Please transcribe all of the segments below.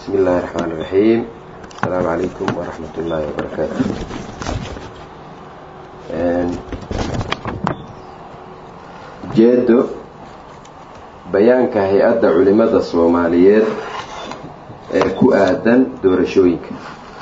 بسم الله الرحمن الرحيم السلام عليكم ورحمة الله وبركاته jeedo bayaanka hay-adda culimada soomaaliyeed ee ku aadan doorashooyinka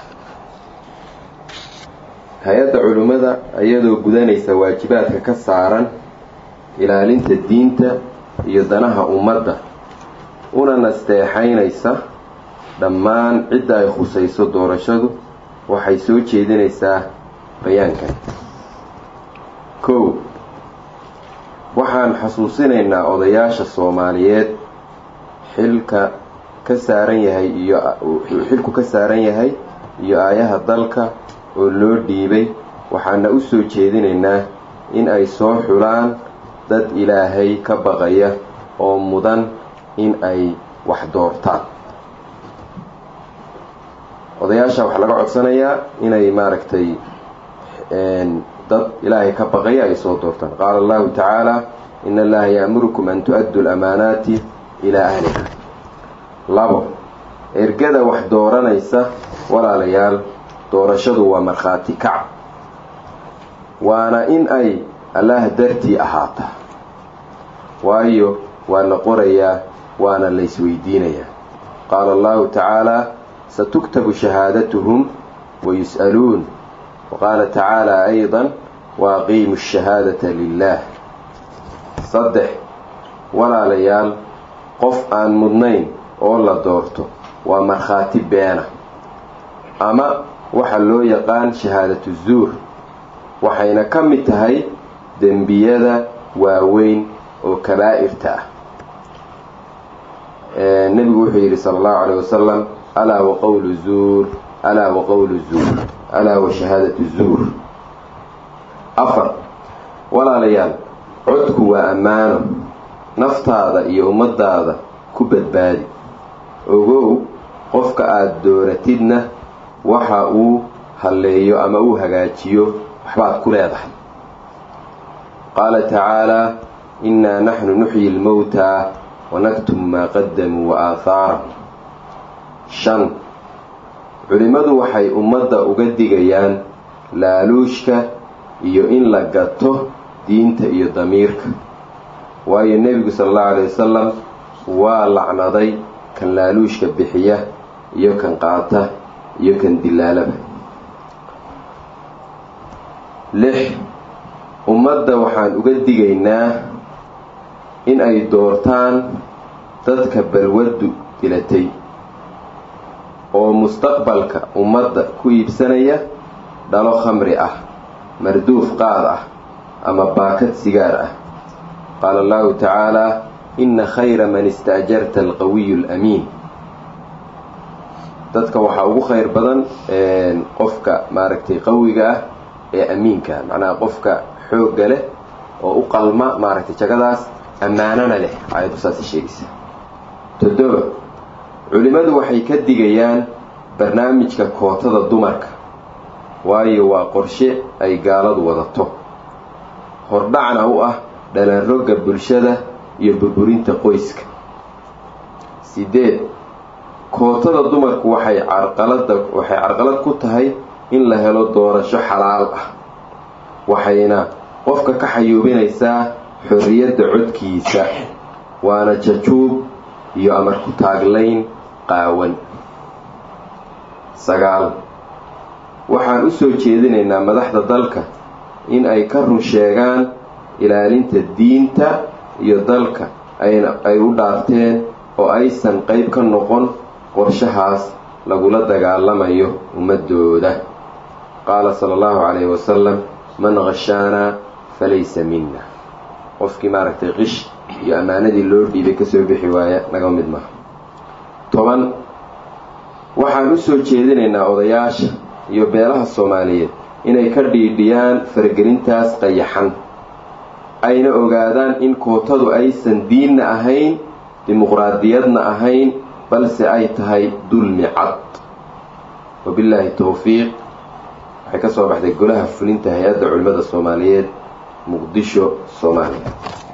hay-adda culimmada iyadoo gudanaysa waajibaadka ka saaran ilaalinta diinta iyo danaha ummadda una nasteexaynaysa dhammaan cidda ay khusayso doorashadu waxay soo jeedinaysaa bayaankan kow waxaan xasuusinaynaa odayaasha soomaaliyeed xilka ka saaran yahay iyo xilku ka saaran yahay iyo aayaha dalka oo loo dhiibay waxaana u soo jeedinaynaa in ay soo xulaan dad ilaahay ka baqaya oo mudan in ay wax doortaan odayaasha waxaa laga codsanayaa inay maaragtay dad ilaahay ka baqaya ay soo doortaan qaala allahu tacaala in allaha ya'murukum an tu-addu lamaanaati ilaa ahliha labo ergada wax dooranaysa walaalayaal doorashadu waa markhaati kac waana in ay allaah dartii ahaata waayo waa la qorayaa waana la isweydiinayaa qaala allahu tacaala satuktabu shahaadatuhum wayus'aluun waqaala tacaala ayda waaqiimu shahaadata lilah saddex walaalayaal qof aan mudnayn oo la doorto waa markhaati beena ama waxa loo yaqaan shahaadatu zuur waxayna ka mid tahay dembiyada waaweyn oo kabaa'irta ah nebigu wuxuu yidhi sala allahu calayh wasalam alaa wa qowlu zuur alaa wa qowlu zuur alaa wa shahaadatu zuur afar walaalayaal codku waa ammaano naftaada iyo ummadaada ku badbaadi ogow qofka aada dooratidna waxa uu halleeyo ama uu hagaajiyo waxbaad ku leedahay qaala tacaalaa innaa naxnu nuxyi lmowtaa wanaktubu maa qadamuu wa aahaarahum shan culimmadu waxay ummadda uga digayaan laaluushka iyo in la gato diinta iyo damiirka waayo nebigu sala allahu alay wasalam waa lacnaday kan laaluushka bixiya iyo kan qaata iyo kan dilaalaba lix ummadda waxaan uga digaynaa in ay doortaan dadka balwaddu dilatay oo mustaqbalka ummadda ku iibsanaya dhalo khamri ah marduuf qaad ah ama baakad sigaar ah qaala allahu tacaalaa inna khayra man istaajarta alqawiyu alamiin dadka waxaa ugu khayr badan qofka maaragtay qawiga ah ee amiinka macnaha qofka xoogga leh oo u qalma maaragtay jagadaas ammaanana leh aayaddu saasay sheegaysaa toddoba culimmadu waxay ka digayaan barnaamijka kootada dumarka waayo waa qorshe ay gaaladu wadato hordhacna u ah dhalanrogga bulshada iyo burburinta qoyska sideed kootada dumarku waxay carqalada waxay carqalad ku tahay in la helo doorasho xalaal ah waxayna qofka ka xayuubinaysaa xorriyadda codkiisa waana jajuub iyo amar ku taaglayn qaawan sagaal waxaan u soo jeedinaynaa madaxda dalka in ay ka run sheegaan ilaalinta diinta iyo dalka ayna ay u dhaarteen oo aysan qayb ka noqon qorshahaas lagula dagaalamayo ummadooda qaala sala allahu calayhi wasalam man khashaanaa falaysa minna qofkii maaragtay qish iyo ammaanadii loo dhiibay kasoo bixi waaya naga mid maha toban waxaan u soo jeedinaynaa odayaasha iyo beelaha soomaaliyeed inay ka dhiidhiyaan faragelintaas qayaxan ayna ogaadaan in kootadu aysan diinna ahayn dimuqraadiyadna ahayn balse ay tahay dulmi cad wabillaahi towfiiq waxay ka soo baxday golaha fulinta hay-adda culimmada soomaaliyeed muqdisho soomaaliya